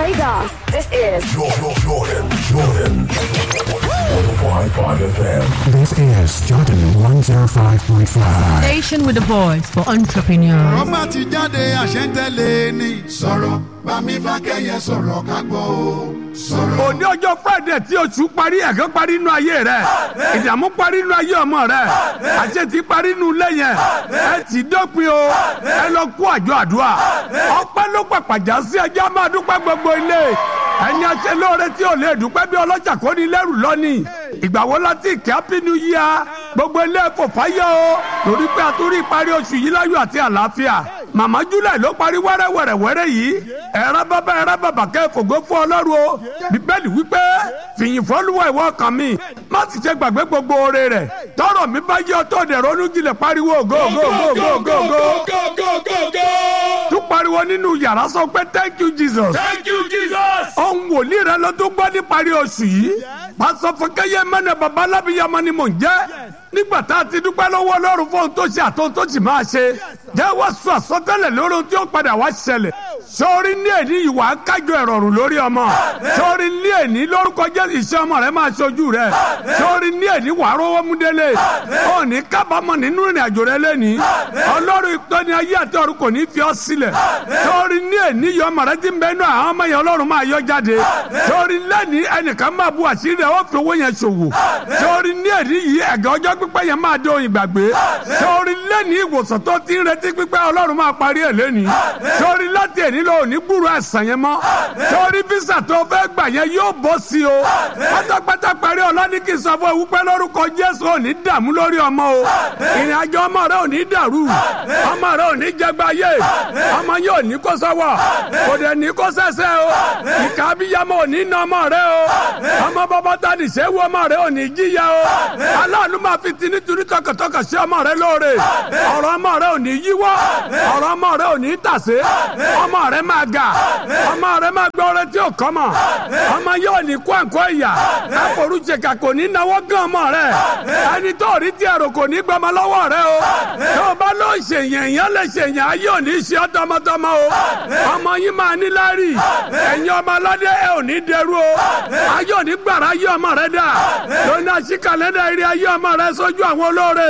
Lagos, this is Jordan, Jordan, Jordan. 105.5 FM. This is Jordan 105.5. Station with the voice for entrepreneurs. rọ́bà ti jáde àṣẹ́ntẹ́lẹ̀ ni. sọ̀rọ̀ bámi fákẹ́yẹ sọ̀rọ̀ ká gbọ́ o. sọ̀rọ̀. òní ọjọ́ friday tí oṣù parí ẹ̀kọ́ parí inú ayé rẹ̀ ìdààmú parí inú ayé ọmọ rẹ̀ àṣetì parí inú ilé yẹn ẹ ti dópin o ẹ lọ kó àjọ àdúrà ọpẹ́ ló pàpàjà sí ẹjẹ́ máa dúpẹ́ gbogbo ilé ẹni aṣẹ lóore tí ò lè dúpẹ́ bí ọlọ́jà kò ní lẹ́rù lọ́nìí ìgbà wo láti ìkẹ́ happy new year gbogbo ilé kò fáyọ̀ o torí pé a tún rí ìparí oṣù yìí láyọ̀ àti àlàáfíà màmá july ló parí wẹ́rẹ́wẹ́rẹ́wẹ́rẹ́ yìí ẹ̀rọ bàbá ẹ̀rọ bàbá kẹ́ fògo fún ọlọ́run o bíbélì wípé fìyìn fọ́lùwà ìwọ kan mi má sì ṣe gbàgbé gbogbo oore rẹ̀ tọrọ mi bá yẹ ọtọ́ dẹ̀ ronú jinlẹ̀ pariwo go go go go go go tún pariwo nínú yàrá sọ pé thank you jesus Thank you, Jesus. ohun wòlíì rẹ ló tún gbọ́ níparí oṣù yìí pásọ fúnkẹ́yẹ mẹ́nà bàbá alábìyamọ ni mò ń jẹ́ nígbà tá a ti dúpẹ́ lọ́wọ́ ọlọ́run fún ohun tó ṣe àtohun tó sì máa ṣe jẹ́ wá sọ àsọtẹ́lẹ̀ lórí ohun tí ó padà wá ṣẹlẹ̀ sọ́ọ́rí ní èní ìwà kájọ ìrọ̀rùn lórí ọmọ sọ́ọ́rí ní èní lórúkọ jẹ́ iṣẹ́ ọmọ rẹ máa ṣojú rẹ sọ́ọ́rí ní èní wàá rówó mú délé òní kábàámọ̀ nínú ìrìn àjò rẹ lẹ́ni ọlọ́run ìtọ́ni ayé àti ọ̀run kò ní fi ọ́ sílẹ̀ sọ́ọ́rí ní èní yọ ọmọ rẹ ti ń bẹ inú àwọn ọmọ yẹn ọlọ́run máa yọ jáde sọ́ọ́rí lẹ́ni ẹnìkan máa bu àṣírí rẹ̀ ó fi owó yẹn ṣòwò sọ́ọ́rí ní èní yìí ẹ̀gẹ́ ọjọ́ pípẹ́ yẹn máa dé òyìn gbàgbé sọ́ọ́rí lẹ́ni ìwòsàn tó ti ń retí pípẹ́ ọlọ́run máa parí ẹ̀ lẹ́ni sọ́ọ́rí láti èní lọ òní gbúrò ẹ̀sán yẹn mọ́ sọ́ọ́rí físà tó fẹ́ gbà yẹn yóò bọ́ sí o pátápátá parí ọlọ́ni kì í sọ fún ewúpẹ́ lórúkọ jésù òní dààmú lórí ọmọ o ìrìn àjò ọmọ rẹ òní dàrú ọmọ rẹ òní jẹgbáyé ọmọ yẹn òní kó sọ́wọ́ kò dẹ̀ ní kó sẹ́sẹ́ o ìka abiyamọ òní nà ọmọ rẹ o ọmọ bàbá ta ní sẹ́wọ́ ọmọ rẹ òní jíya o aláàánú máa fi ti nítorí tọkàntọkàn sí ọmọ rẹ lóore ọ̀rọ̀ ọmọ rẹ òní yíwọ́ ọ̀rọ̀ ọmọ rẹ òní tàsé ọmọ rẹ máa ga ọmọ rẹ máa gbọ́ ọrẹ tí ò kọ́ mọ̀ ọmọ yóò ní kó àǹkó ìyà àforúṣekà kò ní náwó gan ọmọ rẹ ẹni tó rí tí ẹrù kò ní gbọmọ lọ́wọ́ rẹ o tó o bá lọ ṣèyàn èèyàn lè ṣèyàn ayé ò ní ṣe ọ́ tọmọtọmọ o ọmọ yín máa ní lárí ẹ̀yin ọmọ aládé ẹ ò ní dẹrú o ayé ò ní gbàrà ayé ọmọ rẹ dà lónìí àṣìkàlẹ́dà eré ayé ọmọ rẹ sójú àwọn olóore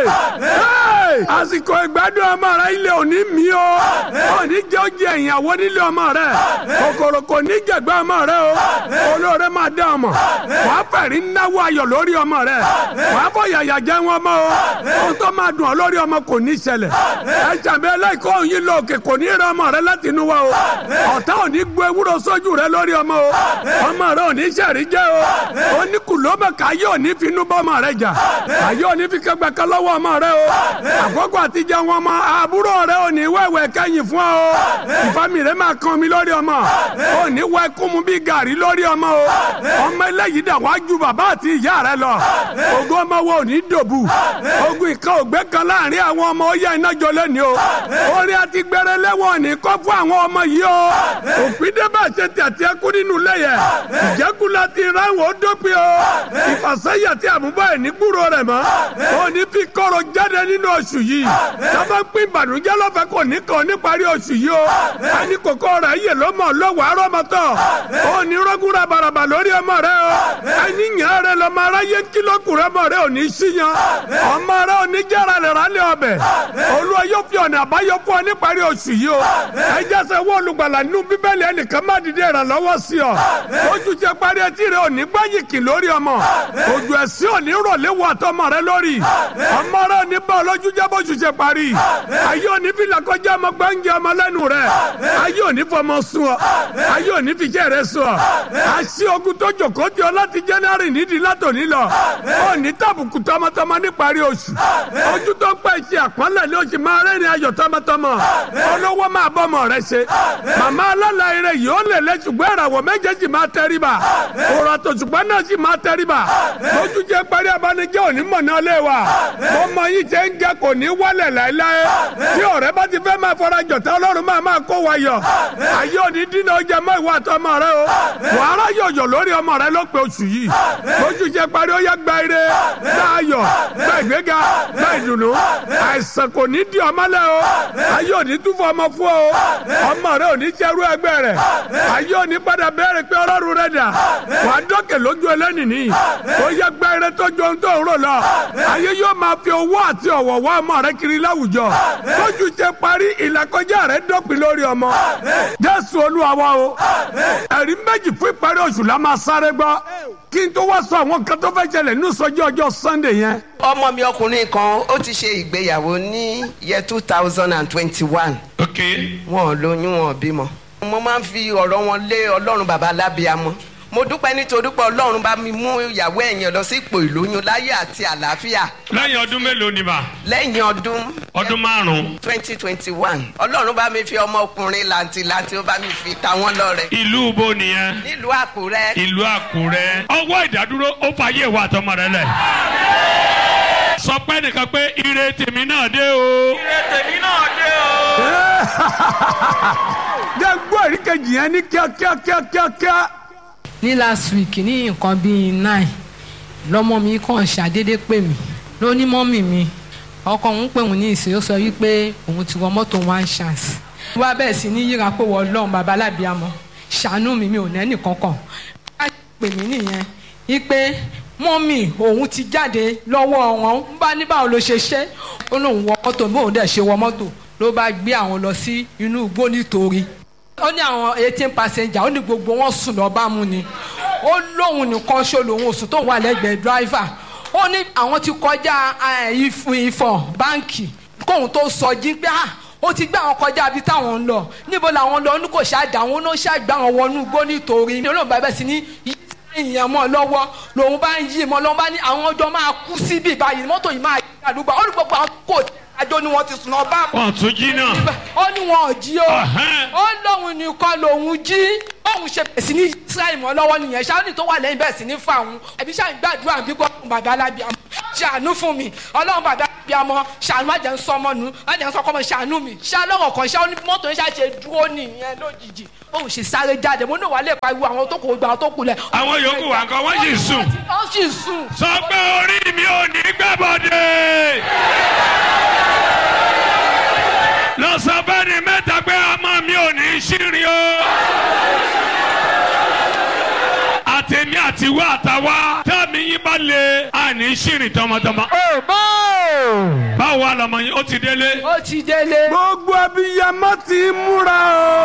àsìkò ìgbádùn ọmọ rẹ ilé ò ní mí o ò ní jẹ́ oúnjẹ ìyàwó nílé ọmọ rẹ kòkòrò kò ní jẹ̀gbẹ́ ọmọ rẹ o olóore máa dá ọmọ wàá fẹ̀rí náwó ayọ̀ lórí ọmọ rẹ wàá fọ yàyà jẹ́ wọn mọ́ o ohun tó máa dùn ọ́ lórí ọmọ kò ní ṣẹlẹ̀ ẹ jàmbá ẹlẹ́kọ̀ọ́ òyìn lóòkè kò ní rẹ ọmọ rẹ láti inú wa o ọ̀tá ò ní gbọ́ ewúro sójú rẹ lórí ọmọ o ọmọ rẹ ò ní sẹ̀rí jẹ́ o oníkùlómọ̀ ká yóò ní finú bọ́ ọmọ rẹ jà àyè ò ní fi kẹgbẹ́ kan lọ́wọ́ ọmọ rẹ o àkókò àtijọ́ wọn mọ àbúrò rẹ ò ní wẹ̀wẹ̀ kẹ́yìn fún ọ o ìfami rẹ máa kan mi lórí ọmọ ò ní wẹ kúmu bí gàrí lórí ọmọ o ọmọ eléyìí dà wá ju bàbá àti ìyá rẹ lọ ogun ọmọ wo ò ní dòbù ogun ìka ògbé kan láàrin àwọn ọmọ ó yẹ iná jọ lẹ́ni o orí àti gbẹrẹ lẹ́wọ̀n ní kọ́ fún àwọn ọmọ yìí o òpin débà ṣe tẹ̀tí ẹkú nínú lẹ́yẹ ìjẹ́kù láti ráwọn ó dópin o ìfàsẹ́yà tí àmúbọ̀ ẹ̀ ní gbúrò rẹ̀ mọ́ ó ní fi kọ́rọ̀ jáde nínú oṣù yìí sábà pín ìbànújẹ́ lọ́fẹ̀ẹ́ kò ní kàn níparí oṣù yìí o ẹni kòkó rẹ̀ yè ló mọ̀ lọ́wọ́ arọ́mọtọ́ ó ní rọ́gùn rabaraba lórí ọmọ rẹ o ẹni yàn rẹ lọ́mọ aráyé kílókùrẹ́ ọmọ rẹ ò ní síyan ọmọ rẹ ò ní jára rẹ̀ rálẹ̀ ọbẹ̀ olúwa yóò fi ọ̀nà àbáyọ fún ọ níparí oṣù yìí o ẹ jẹ́sẹ̀ wọ́n olùgbàlà nínú bíbélì ẹnìkan má dìde ìrànlọ́wọ́ sí ọ oṣù ṣe parí etí rẹ ò ní gbáyìkì lórí ọmọ òjò ẹ̀sìn ò ní rọ̀lẹ́ wọ àtọmọ rẹ lórí ọmọ rẹ ò ní bá ọlọ́jú jẹ́ bóṣù ṣe parí ayé ò ní fi làkọjá ọmọ gbáǹjẹ ọmọ lẹ́nu rẹ ayé ò ní fọmọ sùn ọ ayé ò ní fi jẹ́ rẹ sùn ọ àṣì ogun tó jòkó tí ọ láti jẹ́nẹ́rì nídìí látòní lọ ò ní tàbùkù tọmọtọmọ níparí oṣù ojú tó pẹ́ ṣe àpọ́nlẹ̀ ní oṣù máa rẹ́rìn ayọ̀ tọmọtọmọ olówó máa bọ́mọ rẹ ṣe màmá alálà eré yìí ó lè lẹ ṣùgbọ́n ìràwọ̀ méjèèjì máa tẹríba òrò àtòṣùgbọ́n náà sì máa tẹríba lójú jẹ́ parí abanijẹ́ òní mọ̀ náà lé wa mo mọ yín ṣe ń jẹ́ kò ní wálẹ̀ láéláé tí ọ̀rẹ́ bá ti fẹ́ fẹ́ máa fọra jọ̀tá ọlọ́run máa máa kó wa yọ ayé òní dínà ọjà mọ́ ìwà àtọmọ rẹ o wàhálà yọ̀yọ̀ lórí ọmọ rẹ ló pe oṣù yìí oṣù jẹ parí ó yẹ gba ire gba ayọ̀ gba ìgbéga gba ìdùnnú àìsàn kò ní di ọmọ lẹ o ayé òní túfọ̀ ọmọ fún ọ ọmọ rẹ òní jẹrú ẹgbẹ́ rẹ ayé òní padà bẹ̀rẹ̀ pé ọlọ́run rẹ dà wà á dọ́kẹ̀ lójú ẹlẹ́nìní ó yẹ gba ire tó jọ ohun tó ń rò lọ ayé yóò máa fi owó àti ọ̀wọ̀ wá ọmọ rẹ kiri láwùjọ lójú jẹ parí ìlàkọjá rẹ dọ́pin lórí ọmọ jésù olúwa wa o ẹ̀rí méjì fún ìparí oṣù la máa sáré gbọ́ kí n tó wá sọ àwọn kan tó fẹ́ ṣẹlẹ̀ ní ìsọjí ọjọ́ sunday yẹn ọmọ mi ọkùnrin kan ó ti ṣe ìgbéyàwó ní year two thousand and twenty-one ok wọn ò lóyún wọn ò bímọ. mo máa ń fi ọ̀rọ̀ wọn lé ọlọ́run bàbá lábíamọ mo dúpẹ́ nítorí pé ọlọ́run bá mi mú ìyàwó ẹ̀yìn lọ sí ipò ìlóyún láyé àti àlàáfíà lẹ́yìn ọdún mélòó ni mà lẹ́yìn ọdún ọdún márùn-ún twenty twenty one ọlọ́run bá mi fi ọmọkùnrin làǹtìlanti ó bá mi fi ta wọ́n lọ́rẹ ìlú bo nìyẹn nílùú àkúrẹ́ ìlú àkúrẹ́ ọwọ́ ìdádúró ó fàyè ìwà àtọmọ rẹ lẹ̀ sọ pé nìkan pé ire tèmi náà dé o ire tèmi náà dé o. jẹ́ gbọ́ èrí kejì yẹn ní kíákíá kíákíá ní last week ní nǹkan bíi nine lọmọ mi kàn ṣàdédé pè mí ló ní mọ́mì mi ọkọ òun pè òun ní ìsìn ó sọ wípé òun ti wọ mọ́tò one chance wá bẹ́ẹ̀ sí ní yíra pé wọ́n lọ́n bàbá alábìàmọ́ ṣàánú mi mi ò nẹ́nì kankan wá pè mí nìyẹn wípé mọ́mì òun ti jáde lọ́wọ́ wọn ń bá ní báwo ló ṣe ṣe ó lóun wọ mọ́tò bí òun dẹ̀ ṣe wọ mọ́tò ló bá gbé àwọn lọ sí inú igbó nítorí ó ní àwọn eighteen passenger ó ní gbogbo wọn sùn lọ bá mú ni ó lóun nìkan ṣó lòun òsùn tó wà lẹ́gbẹ̀ẹ́ driver ó ní àwọn ti kọjá ìfọ̀ báǹkì kóun tó sọ jí pé ah ó ti gbé àwọn kọjá ibi táwọn ń lọ níbo làwọn lọ ní kò ṣáàdà àwọn ló ṣàgbé àwọn wọnú igbó nítorí ní olóògbé abẹ́ sí ní ìyẹn mọ́ lọ́wọ́ lòun bá ń yí mọ́ lọ́wọ́ bá ní àwọn ọjọ́ máa kú síbí báyìí mọ́tò yìí máa yí àdúgbò ó ní gbogbo àwọn kò àjọ ni wọ́n ti sùn lọ bá mọ́ wọn tún jí náà ó ní wọn ò jí o Ọ̀hẹ́n. ó lóun nìkan lòun jí bóun ṣe bẹ̀rẹ̀ sí ní israẹli mọ́ lọ́wọ́ nìyẹn ṣáánì tó wà lẹ́yìn bẹ̀rẹ̀ sí ní fà òun ẹ̀bí ṣáà ń gbàdúrà bí gbọ́ bàbá alábíàmọ́ ṣàánú fún mi ọlọ́run bàbá alábíàmọ́ ṣàánú má jẹ́ ń sọmọ nù má jẹ́ ń sọkọ́ mọ́ ṣàánú mi ṣàánú ọ̀rọ̀ kan ṣáà ó ní mọ́tò yẹn ṣáà ṣe dúró nìyẹn lójijì bóun ṣe sáré jáde mo ní wàá lè pariwo àwọn tó kù gbà àwọn tó kù lẹ̀. àwọn yòókù wà nǹkan wọ́n sì sùn ó sì sùn. sọ pé orí mi ò ní gbàbọ̀dé. lọ sọ fẹ́ni mẹ́ta pé ọmọ mi ò ní ṣírin o. àtẹ̀mí àtiwá àtàwá tẹ́mi yín bá lè àní ṣírin tọmọtọmọ. báwo wà lọmọ yín ó ti délé. ó ti délé. gbogbo abiyamọ ti múra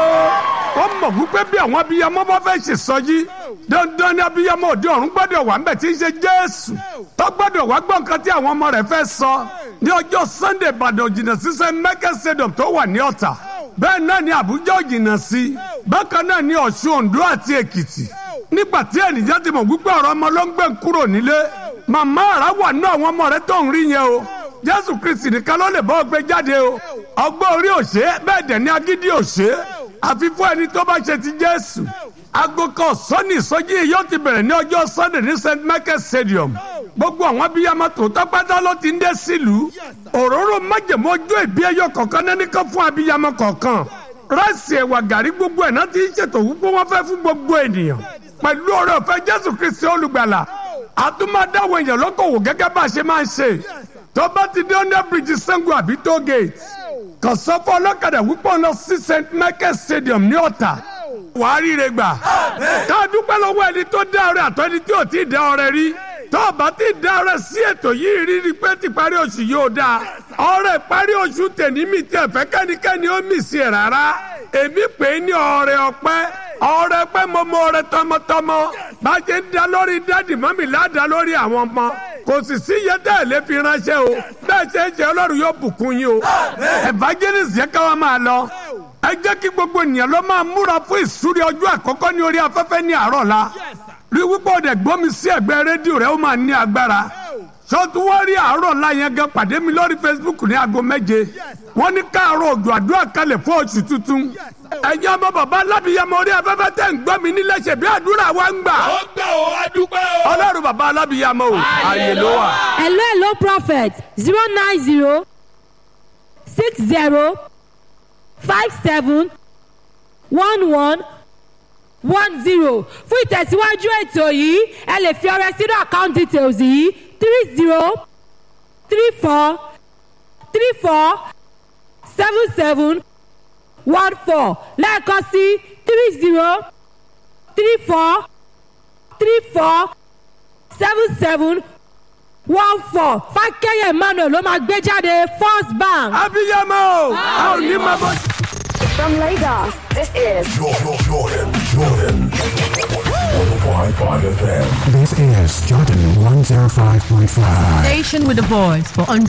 o ó mọ̀ wípé bí àwọn abiyamọ bá fẹ́ ṣe sọjí dandan ni abiyamọ òde ọ̀run gbọ́dọ̀ wà ń bẹ̀ tí ń ṣe jésù tó gbọ́dọ̀ wá gbọ́ nǹkan tí àwọn ọmọ rẹ̀ fẹ́ sọ ní ọjọ́ sunday ìbàdàn òjìnà sísẹ mẹ́kẹ́ stadium tó wà ní ọ̀tà bẹ́ẹ̀ náà ni àbújá òjìnà sí bákan náà ni ọ̀ṣun oǹdó àti èkìtì nígbà tí ènìyàn ti mọ̀ wípé ọ̀rọ̀ ọmọ ló ń gbé kúrò nílé màmá àrà wà ní àwọn ọmọ rẹ tó ń rí yẹn o jésù kristi nìkan ló lè bọ́ ọ gbé jáde o ọgbọ́n orí òṣè bẹ́ẹ̀ dẹ̀ ní agídí òṣè àfi fún ẹni tó bá ṣe ti jésù aago kan sọ́ni ìsọjí yìí yóò ti bẹ̀rẹ̀ ní ọjọ́ sunday ní st michael stadium gbogbo àwọn abiyamọ tòótọ́ pátá ló ti ń dé sílùú òróró májèmó ojú ìbí ẹyọ kọ̀ọ̀kan náà nìkan fún abiyamọ kọ̀ọ̀kan ráìsì ẹ̀wà gàrí gbogbo ẹ̀ náà ti ń ṣètò wípé wọ́n fẹ́ fún gbogbo ènìyàn pẹ̀lú ọ̀rẹ́ ọ̀fẹ́ jésù kristi olùgbàlà àtúmọ̀dáwọ̀ èèyàn lókòwò gẹ́gẹ́ bá a ṣe máa ń ṣe tó bá ti dé under bridge sango àbí toll gate kàn sọ fún ọlọ́kadà wípé ọ̀nà sí st michael stadium ní ọ̀tà wàá ríire gbà ká dúpẹ́ lọ́wọ́ ẹni tó dá ọrẹ àtọ́ ẹni tí ò tí ì dá ọrẹ rí tó o bá ti dá ọrẹ sí ètò yìí rí rí pé ti parí oṣù yóò dáa ọrẹ parí oṣù tèmi mi tẹ fẹ́ kẹ́nikẹ́ni ó mì sí ẹ̀ rárá èmi pè é ní ọrẹ ọpẹ́ ọrẹ pẹ́ mo mọ ọrẹ tọmọtọmọ bá a ṣe ń da lórí dádì mọ́mì ládàá lórí àwọn ọmọ kò sì sí iye tẹ́ ẹ̀ lé fi ránṣẹ́ o bẹ́ẹ̀ ṣe ń ṣe ọlọ́run yóò bùkún yín o evangelist yẹn ká wa máa lọ ẹ jẹ́ kí gbogbo ènìyàn ló máa múra fún ìsúrí ọjọ́ àkọ́kọ́ ní orí afẹ́fẹ́ ní àárọ̀ la rí wípé ọ̀dẹ̀ gbómi sí ẹ̀gbẹ́ rédíò rẹ̀ ó máa ní agbára sọ́tú wọ́n rí àárọ̀ la yẹn gan pàdé mi lórí facebook ní aago méje wọ́n ní káàárọ̀ òjò àdúrà kalẹ̀ fún oṣù tuntun ẹ̀yin ọmọ bàbá alábìyamọ orí afẹ́fẹ́ tẹ̀ ń gbọ́ mi nílẹ̀ ṣe bí àdúrà wa ń gbà ó gbà ó adúpẹ́ o. ọlọ́run bàbá alábìyamọ o àyè ló wà. hello hello prophet zero nine zero six zero five seven one one one zero fún ìtẹ̀síwájú ètò yìí ẹ lè fi ọrẹ sínú account details yìí three zero three four three four seven seven one four lẹ́ẹ̀kan sí three zero three four three four seven seven one four fákẹ́yẹ̀ emmanuel ló máa gbé jáde first bank. abiyamọ a ò ní máa bọ. From Lagos, this is Jordan, Jordan, Jordan. 105.5 FM. This is Jordan 105.5. Station with a voice for